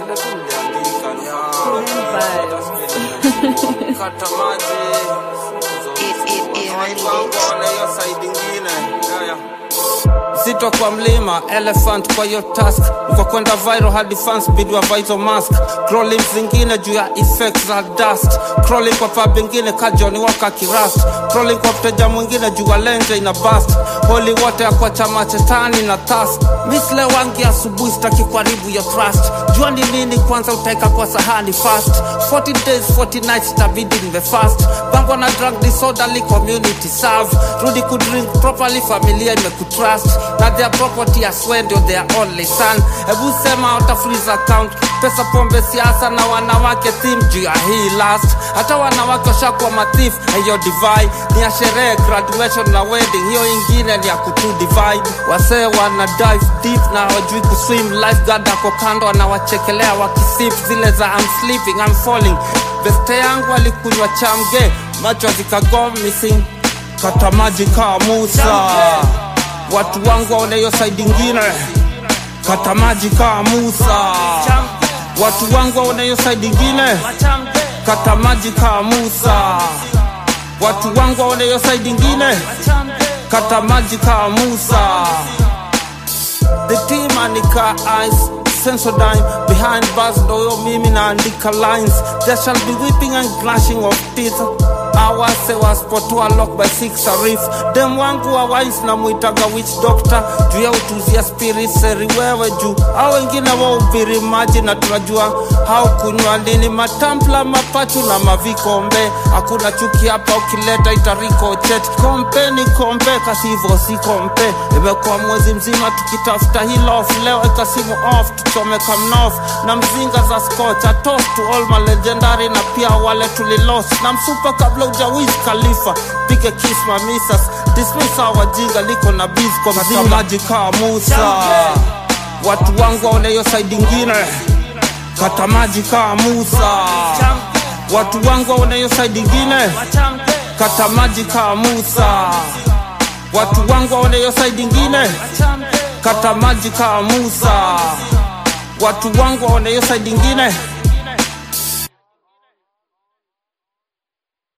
vile tu niliandika ni kata maji Wanaibanga hiyo side ingine Haya. Zito kwa mlima, elephant kwa hiyo task Mko kwenda viral hadi fans bidwa vital mask Crawling zingine juu ya effects za dust Crawling kwa pub ingine ka Johnny Walker kirust Crawling kwa mteja mwingine juu ya lenje ina bust Holy water kwa chama chetani na task Misle wangi asubuhi sitaki kuharibu your trust Jua ni nini kwanza utaeka kwa sahani fast 40 days 40 nights itabidi niwe fast Bangwa na drug disorderly community serve Rudi kudrink properly familia imekutrust Na their property as well ndio their only son Hebu sema uta freeze account Pesa pombe siasa na wanawake theme juu ya hii last Hata wanawake washakuwa mathif hiyo divide Ni ya sherehe graduation na wedding Hiyo ingine ni ya kutu divide Wasee wana dive deep na hawajui kuswim Lifeguard ako kando anawachekelea wakisip Zile za I'm sleeping, I'm falling Beste yangu alikunywa chamge Macho zikago missing Kata maji kaa Musa Watu wangu waone hiyo side ingine Kata maji kaa Musa Watu wangu waone hiyo side ingine Kata maji kaa Musa Watu wangu waone hiyo side ingine Kata maji kaa Musa The team anika eyes Sensodyne behind bars ndoyo mimi naandika lines There shall be weeping and gnashing of teeth awase waspotua lock by six arif dem wangu wa wise na mwitaga witch doctor juu ya utuzia spirit seri wewe juu au wengine waubiri maji na tunajua hau kunywa nini matampla mapachu na mavikombe hakuna chuki hapa ukileta itariko chet kompe ni kompe kasivo si kompe imekuwa mwezi mzima tukitafuta hilof leo ikasimu off tuchome kamnof na mzinga za scotch a toast to all my legendary na pia wale tulilos na msupa kabla ujawiz khalifa pige kiss mamisas dismiss wajinga liko na biz kwa mzinga maji kaa musa watu wangu waone hiyo side ingine kata maji kaa musa watu wangu waone hiyo side ingine kata maji kaa musa watu wangu waone hiyo side ingine kata maji kaa musa watu wangu waone hiyo side ingine